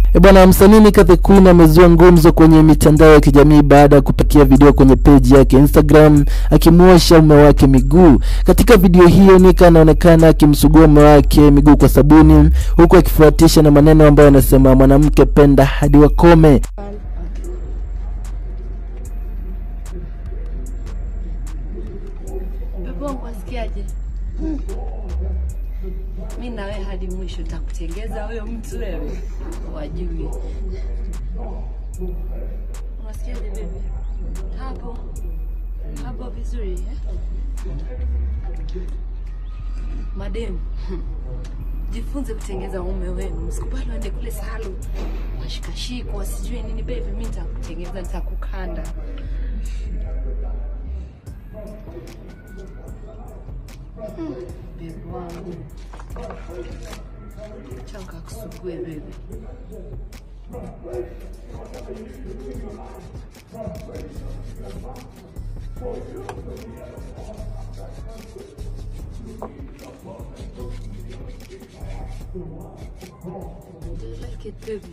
E bwana, msanii Nika the Queen amezua ngumzo kwenye mitandao ya kijamii baada ya kupakia video kwenye peji yake Instagram akimuosha mume wake miguu. Katika video hiyo, Nika anaonekana akimsugua mume wake miguu kwa sabuni, huku akifuatisha na maneno ambayo yanasema mwanamke penda hadi wakome. Bebe wangu wasikiaje? Mi nawe hadi mwisho takutengeza huyo mtu wewe, wajui. Unasikiaje bebe? Hapo hapo vizuri eh? Mademu, jifunze kutengeza mume wenu, msikubali waende kule salu washikashikwa sijui nini. Bebe, mi nitakutengeza, nitakukanda Bebe wangu chanka kusugue bebe. Do you like it baby?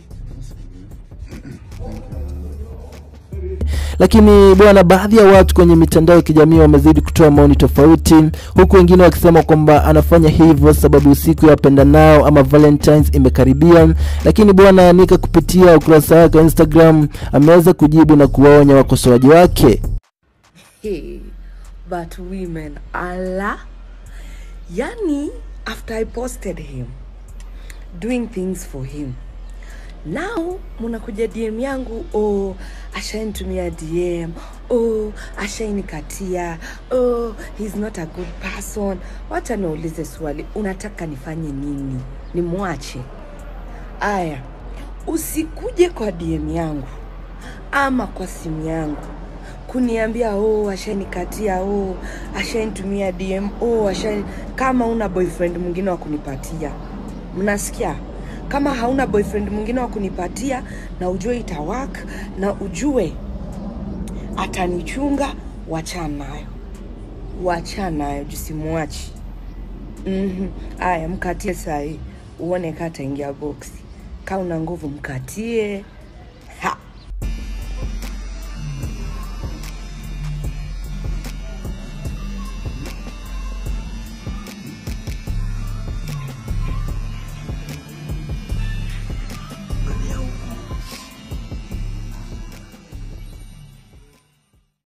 Lakini bwana, baadhi ya watu kwenye mitandao ya kijamii wamezidi kutoa maoni tofauti, huku wengine wakisema kwamba anafanya hivyo sababu siku ya wapendanao ama Valentines imekaribia. Lakini bwana Nika kupitia ukurasa wake wa Instagram ameweza kujibu na kuwaonya wakosoaji wake. Hey, but women, Allah. Yani, after I posted him, doing things for him, now munakuja DM yangu, oh, ashainitumia DM, oh, ashainikatia, oh, he's not a good person. Wacha niulize swali, unataka nifanye nini? Nimwache? Aya, usikuje kwa DM yangu ama kwa simu yangu kuniambia oh, ashanikatia oh, ashanitumia DM oh, ashani... kama una boyfriend mwingine wa kunipatia, mnasikia? Kama hauna boyfriend mwingine wa kunipatia, na ujue itawak na ujue atanichunga, wachana nayo, wachana nayo, jusimwachi. Mhm. Aya, mkatie sahii uone kaa ataingia boksi. Kaa una nguvu, mkatie.